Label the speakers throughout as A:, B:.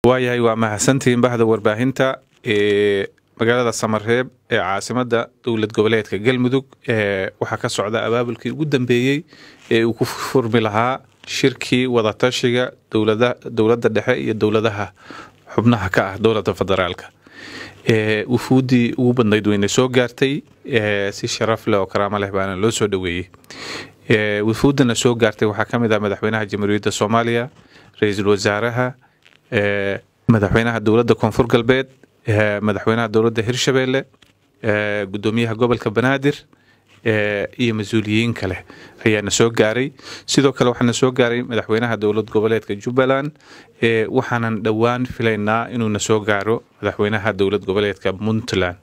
A: waayahay waa mahadsantihiin bahda warbaahinta ee magaalada samareeb ee caasimada dowlad goboleedka galmudug waxaa ka socda abaabulkii ugu dambeeyey ee uu ku furmi lahaa shirkii wadatashiga dowladda dhexe iyo dowladaha xubnaha ka ah dowladda federaalka wufuuddii ugu badnayd weyna soo gaartay si sharaf leh oo karaamo leh baana loo soo dhoweeyey wufuuddana soo gaartay waxaa ka mid ah madaxweynaha jamhuuriyadda soomaaliya ra-iisul wasaaraha madaxweynaha dowladda koonfur galbeed madaxweynaha dowladda hirshabeelle gudoomiyaha gobolka banaadir iyo mas-uuliyiin kale ayaana soo gaaray sidoo kale waxaana soo gaaray madaxweynaha dowlad goboleedka jubbaland waxaanan dhowaan filaynaa inuuna soo gaaro madaxweynaha dowlad goboleedka puntland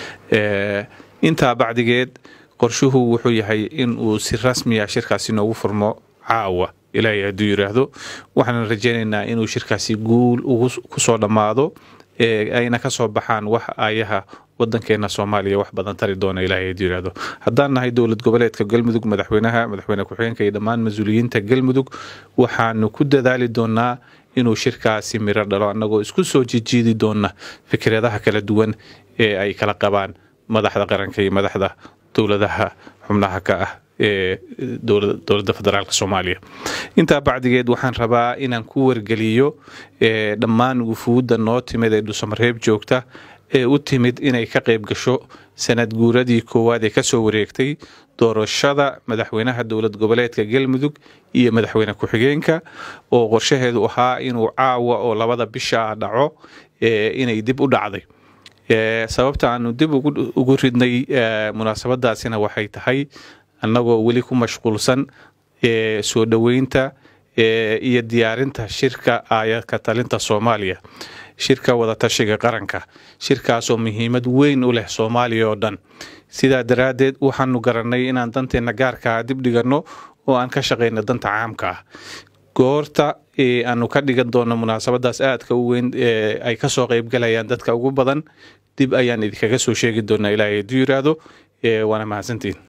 A: intaa bacdigeed qorshuhu wuxuu yahay in uu si rasmiya shirkaasi noogu furmo caawa ilaahay hadduu yiraahdo waxaanan rajaynaynaa inuu shirkaasi guul kusoo dhammaado ayna ka soo baxaan wax ayaha wadankeena soomaaliya wax badan tari doona ilaahay hadduu yiraahdo haddaan nahay dowlad goboleedka galmudug madaxweynaha madaxweyne ku-xigeenka iyo dhammaan mas-uuliyiinta galmudug waxaanu ku dadaali doonaa inuu shirkaasi miro dhalo annagoo isku soo jijiidi doona fikradaha kala duwan ee ay kala qabaan madaxda qaranka iyo madaxda dowladaha xubnaha ka ah ee dowladda federaalk soomaaliya intaa bacdigeed waxaan rabaa inaan ku wargeliyo dhammaan wufuudda noo timid ee dhusamareeb joogta ee u timid inay ka qayb gasho sanad guuradii koowaad ee kasoo wareegtay doorashada madaxweynaha dowlad goboleedka galmudug iyo madaxweyne ku-xigeenka oo qorshaheedu ahaa inuu caawa oo labada bisha ah dhaco inay dib u dhacday sababta aanu dib ugu ridnay munaasabadaasina waxay tahay annagoo weli ku mashquulsan soo dhoweynta iyo diyaarinta shirka aayadka talinta soomaaliya shirka wadatashiga qaranka shirkaasoo muhiimad weyn u leh soomaaliya oo dhan sidaa daraaddeed waxaanu garannay inaan danteenna gaarkaa dib dhiganno oo aan ka shaqayno danta caamka ah goorta aanu ka dhigan doono munaasabadaas aadka u weyn ay kasoo qaybgalayaan dadka ugu badan dib ayaan idinkaga soo sheegi doonaa ilaahay hadduu yiraahdo waana mahadsantiin